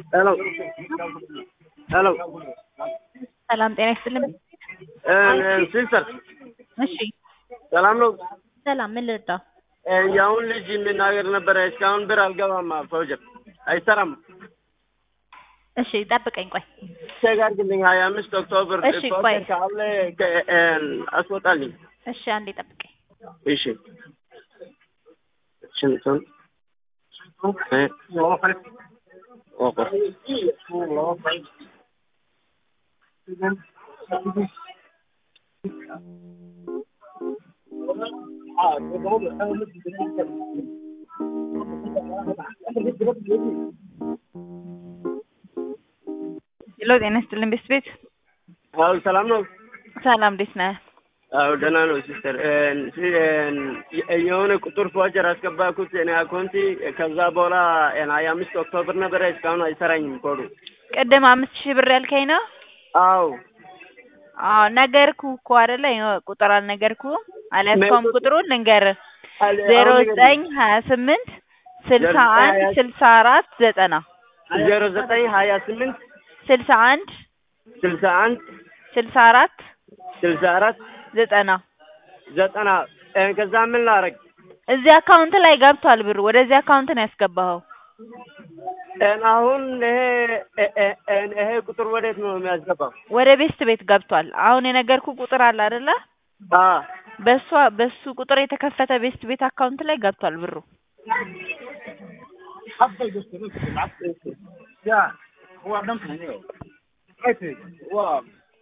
ሄሎ ሄሎ ሰላም ጤና ይስጥልኝ። ሲስተር እሺ ሰላም ነው? ሰላም፣ ምን ልርዳ? የአሁን ልጅ የምናገር ነበረ። እስካሁን ብር አልገባም። ፕሮጀክት አይሰራም። እሺ ጠብቀኝ፣ ቆይ ቼክ አድርግልኝ። ሀያ አምስት ኦክቶበር እሺ፣ ቆይ። ፕሮጀክት ካለ ከ- አስወጣልኝ። እሺ፣ አንዴ ጠብቀኝ። እሺ ሽንቱን እ ኦቆ ሄሎ ጤና ይስጥልኝ ቤት ቤት አዎ ሰላም ነው? ሰላም፣ እንዴት ነህ? አዎ ደህና ነው ሲስተር። የሆነ ቁጥር ፎጀር አስገባኩት እኔ አካውንቲ ከዛ በኋላ ሀያ አምስት ኦክቶበር ነበረ እስካሁን አይሰራኝም ኮዱ። ቅድም አምስት ሺህ ብር ያልከኝ ነው? አዎ አዎ ነገርኩህ እኮ አይደለ? ይኸው ቁጥር አልነገርኩህም? አልያዝከውም ቁጥሩን ልንገርህ ዜሮ ዘጠኝ ሀያ ስምንት ስልሳ አንድ ስልሳ አራት ዘጠና ዜሮ ዘጠኝ ሀያ ስምንት ስልሳ አንድ ስልሳ አንድ ስልሳ አራት ስልሳ አራት ዘጠና ዘጠና ከዛ ምን ላረግ እዚህ አካውንት ላይ ገብቷል ብሩ። ወደዚህ አካውንት ነው ያስገባኸው። አሁን ይሄ ይሄ ቁጥር ወዴት ነው የሚያስገባው? ወደ ቤስት ቤት ገብቷል። አሁን የነገርኩህ ቁጥር አለ አይደለ? አ በሷ በሱ ቁጥር የተከፈተ ቤስት ቤት አካውንት ላይ ገብቷል ብሩ። يا هو عندهم هنا